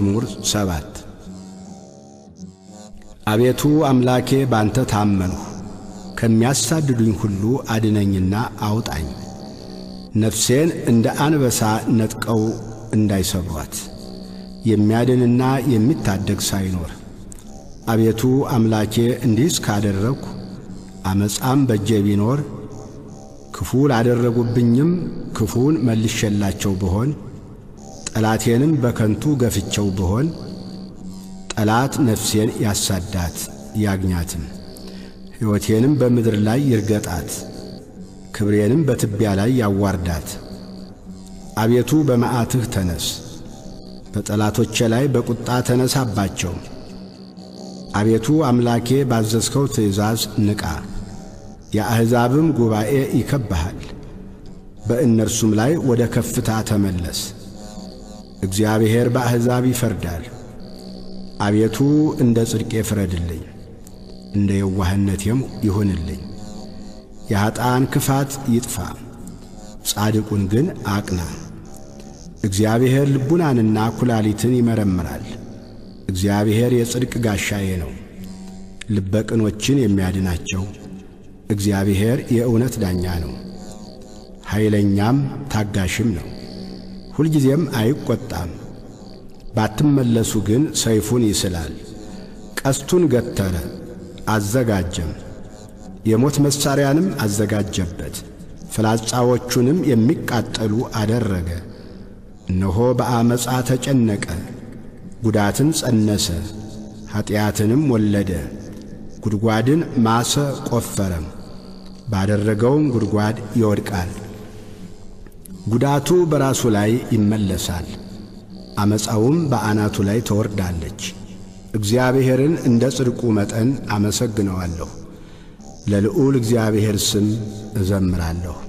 መዝሙር ሰባት አቤቱ አምላኬ ባንተ ታመንሁ፣ ከሚያሳድዱኝ ሁሉ አድነኝና አውጣኝ። ነፍሴን እንደ አንበሳ ነጥቀው እንዳይሰብሯት የሚያድንና የሚታደግ ሳይኖር። አቤቱ አምላኬ እንዲህስ ካደረግሁ ዓመፃም በእጄ ቢኖር ክፉ ላደረጉብኝም ክፉን መልሼላቸው ብሆን ጠላቴንም በከንቱ ገፍቸው ብሆን ጠላት ነፍሴን ያሳዳት ያግኛትም፣ ሕይወቴንም በምድር ላይ ይርገጣት፣ ክብሬንም በትቢያ ላይ ያዋርዳት። አቤቱ በመዓትህ ተነስ፣ በጠላቶቼ ላይ በቁጣ ተነሳባቸው። አቤቱ አምላኬ ባዘዝከው ትእዛዝ ንቃ፣ የአሕዛብም ጉባኤ ይከብሃል፣ በእነርሱም ላይ ወደ ከፍታ ተመለስ። እግዚአብሔር በአሕዛብ ይፈርዳል። አቤቱ እንደ ጽድቄ ፍረድልኝ፣ እንደ የዋህነቴም ይሁንልኝ። የኀጣን ክፋት ይጥፋ፣ ጻድቁን ግን አቅና። እግዚአብሔር ልቡናንና ኩላሊትን ይመረምራል። እግዚአብሔር የጽድቅ ጋሻዬ ነው፣ ልበ ቅኖችን የሚያድናቸው። እግዚአብሔር የእውነት ዳኛ ነው፣ ኃይለኛም ታጋሽም ነው። ሁልጊዜም አይቈጣም። ባትመለሱ ግን ሰይፉን ይስላል፣ ቀስቱን ገተረ አዘጋጀም፣ የሞት መሣሪያንም አዘጋጀበት፣ ፍላጻዎቹንም የሚቃጠሉ አደረገ። እነሆ በአመፃ ተጨነቀ፣ ጉዳትን ጸነሰ፣ ኀጢአትንም ወለደ። ጉድጓድን ማሰ ቈፈረም፣ ባደረገውም ጉድጓድ ይወድቃል። ጉዳቱ በራሱ ላይ ይመለሳል፣ ዓመፃውም በአናቱ ላይ ትወርዳለች። እግዚአብሔርን እንደ ጽድቁ መጠን አመሰግነዋለሁ፣ ለልዑል እግዚአብሔር ስም እዘምራለሁ።